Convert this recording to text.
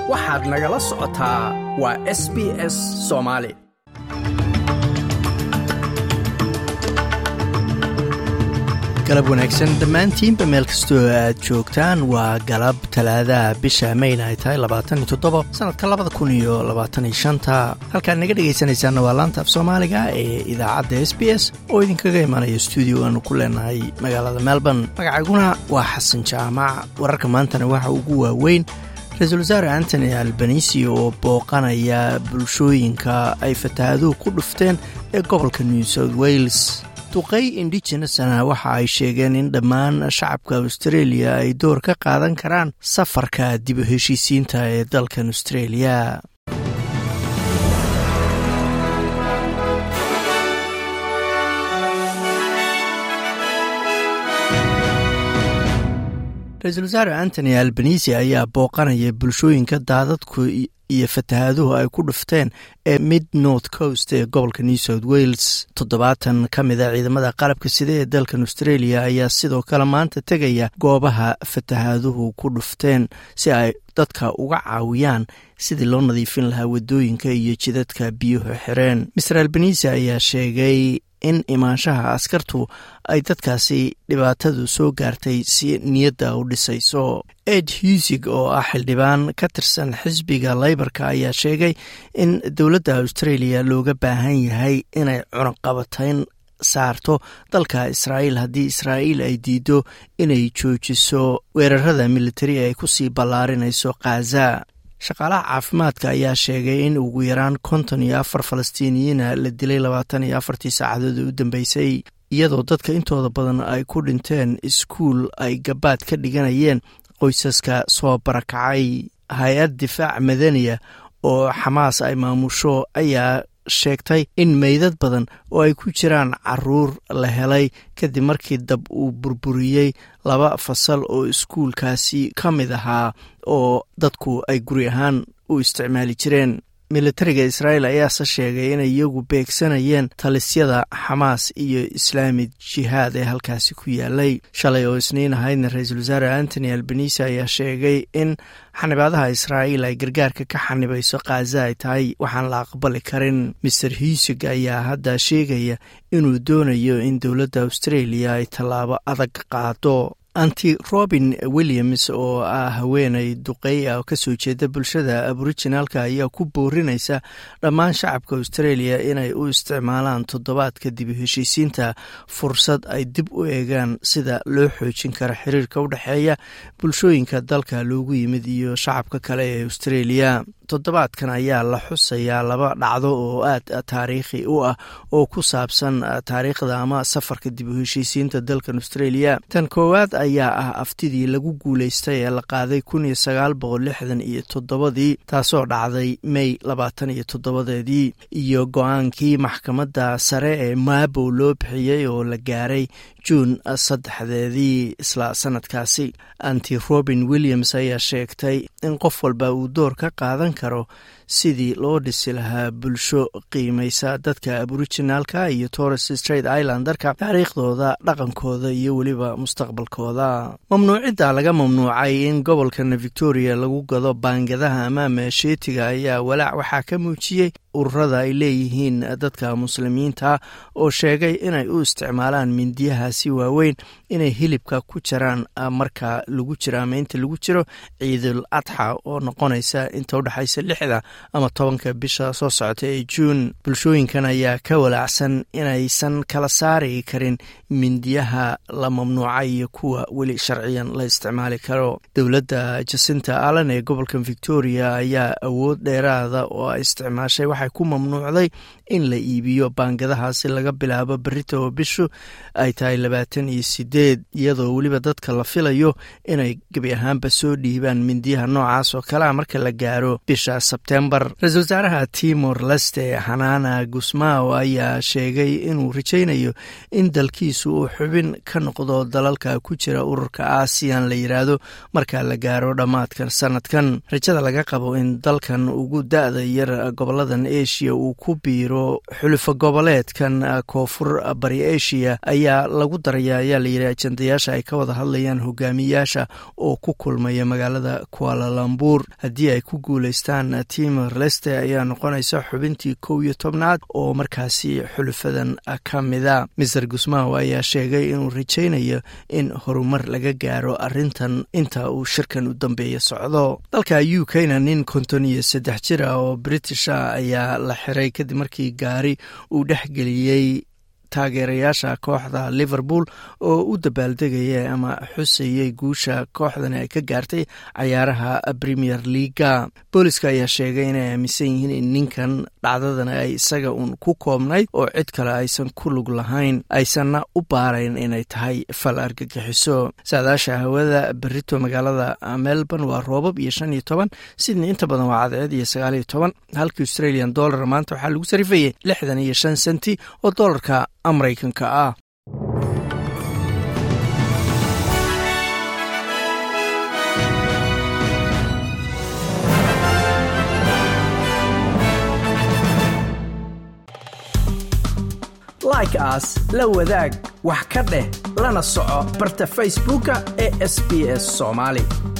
waxaad nagala socotaa waa s b s soomaali galab wanaagsan dhammaantiinba meel kastoo aad joogtaan waa galab talaadaha bisha mayna ay tahay labaataniyo toddoba sannadka labada kun iyo labaataniyo shanta halkaad naga dhegaysanaysaanna waa laanta af soomaaliga ee idaacadda s b s oo idinkaga imanaya stuudio aanu ku leenahay magaalada melbourne magacaguna waa xasan jaamac wararka maantana waxa ugu waaweyn ra-iisul wasaare antony albanisi oo booqanaya bulshooyinka ay fataahaduhu ku dhufteen ee gobolka new south wales duqay indigenesna waxa ay sheegeen in dhammaan shacabka australia ay door ka qaadan karaan safarka dib u heshiisiinta ee dalkan australia ra-iisul wasaare antony albanisi ayaa booqanaya bulshooyinka daadadku iyo fatahaaduhu ay ku dhufteen ee mid north coast ee gobolka new south wales toddobaatan ka mid a ciidamada qalabka sida ee dalkan australia ayaa sidoo kale maanta tegaya goobaha fatahaaduhu ku dhufteen si ay dadka uga caawiyaan sidii loo nadiifin lahaa wadooyinka iyo jidadka biyuhu xireen master albanisi ayaa sheegay in imaanshaha askartu ay dadkaasi dhibaatadu soo gaartay si niyadda u dhisayso ed husig oo ah xildhibaan ka tirsan xisbiga leybarka ayaa sheegay in dowladda australia looga baahan yahay inay cunaqabatayn saarto dalka israa'iil haddii israa'iil ay diido inay joojiso weerarada militari ay kusii ballaarinayso khaza shaqaalaha caafimaadka ayaa sheegay in ugu yaraan konton iyo afar falastiiniyiina la dilay labaatan iyo afartii saacadood u dambeysay iyadoo dadka intooda badan ay ku dhinteen iskuul ay gabaad ka dhiganayeen qoysaska soo barakacay hay-ad difaac madaniya oo xamaas ay maamusho ayaa sheegtay in meydad badan oo ay ku jiraan caruur la helay kadib markii dab uu burburiyey laba fasal oo iskuulkaasi ka mid ahaa oo dadku ay guri ahaan u isticmaali jireen militariga israa'iil ayaase sheegay inay iyagu beegsanayeen talisyada xamaas iyo islaamid jihaad ee halkaasi ku yaalay shalay oo isniin ahaydna ra-iisul wasaare antony albanisi ayaa sheegay in xanibaadaha israa'iil ay gargaarka ka xanibayso khaza ay tahay waxaan la aqbali karin master husig ayaa hadda sheegaya inuu doonayo in dowladda australia ay tallaabo adag qaado anti robin williams oo ah haweenay duqey ah oo kasoo jeeda bulshada aboriginaalka ayaa ku boorinaysa dhammaan shacabka australia inay u isticmaalaan toddobaadka dib u heshiisiinta fursad ay dib u eegaan sida loo xoojin karo xiriirka u dhexeeya bulshooyinka dalka loogu yimid iyo shacabka kale ee australia toddobaadkan ayaa la xusayaa laba dhacdo oo aad taariikhi u ah oo ku saabsan taariikhda ama safarka dib u heshiisiinta dalkan australia tan koowaad ayaa ah aftidii lagu guuleystay ee la qaaday kun iyo sagaal boqol lixdan iyo toddobadii taasoo dhacday may labaatan iyo toddobadeedii iyo go-aankii maxkamadda sare ee maabow loo bixiyey oo la gaaray juun saddexdeedii isla sanadkaasi anti robin williams ayaa sheegtay in qof walba uu door ka qaadan karo sidii loo dhisi lahaa bulsho qiimaysa dadka aboriginaalka iyo torres straight islandarka taariikhdooda dhaqankooda iyo weliba mustaqbalkooda mamnuucidda laga mamnuucay in gobolkan victoria lagu gado baangadaha ama meesheetiga ayaa walaac waxaa ka muujiyey ururada ay leeyihiin dadka muslimiinta oo sheegay inay u isticmaalaan mindiyahaasi waaweyn inay hilibka ku jiraan marka lagu jiro ama inta lagu jiro ciidul adxa oo noqonaysa inta udhexaysa lixda ama tobanka bisha soo socota ee juun bulshooyinkan ayaa ka walaacsan inaysan kala saari karin mindiyaha la mamnuucay iyo kuwa weli sharciyan la isticmaali karo dowladda jasinta allen ee gobolkan victoria ayaa awood dheeraada oo ay isticmaashay waxay ku mamnuucday in la iibiyo baangadahaasi laga bilaabo berita oo bishu ay tahay labaatan iyo sideed iyadoo weliba dadka la filayo inay gebi ahaanba soo dhiibaan mindiyaha noocaas oo kalea marka la gaaro bisha sebtembar ra-iisul wasaaraha timor leste xanaana gusmao ayaa sheegay inuu rajaynayo in dalkiisu uu xubin ka noqdo dalalka ku jira ururka aasiyan la yiraahdo marka la gaaro dhammaadka sanadkan rajada laga qabo in dalkan ugu da-da yar goboladan asia uu ku biiro biiro xulufo goboleedkan koonfur bari asia ayaa lagu daraya ayaa layidhi ajendayaasha ay ka wada hadlayaan hogaamiyaasha oo ku kulmaya magaalada kualalambur haddii ay ku guuleystaan timor leste ayaa noqonaysa xubintii kow iyo tobnaad oo markaasi xulufadan ka mida mister gusmaw ayaa sheegay inuu rajaynayo in horumar laga gaaro arintan inta uu shirkan u dambeeya socdo dalka u k-na nin konton iyo saddex jir ah oo british ah ayaa la xiray kadib markii gaari uu dhexgeliyey taageerayaasha kooxda liverpool oo u dabaaldegaya ama xusayey guusha kooxdani ay ka gaartay cayaaraha premier leaga booliska ayaa sheegay inay aaminsan yihiin in ninkan dhacdadan ay isaga uun ku koobnayd oo cid kale aysan ku lug lahayn aysanna u baarayn inay tahay fal argagixiso saadaasha hawada berito magaalada melbourne waa roobab iyo shan iyo toban sydney inta badan waa cadceed iyo sagaal iyo toban halka australian dollar maanta waxaa lagu sarifayay lixdan iyo shan senti oo dollarka maraykanka ah like aas la wadaag wax ka dheh lana soco barta facebooka ee sb s soomaali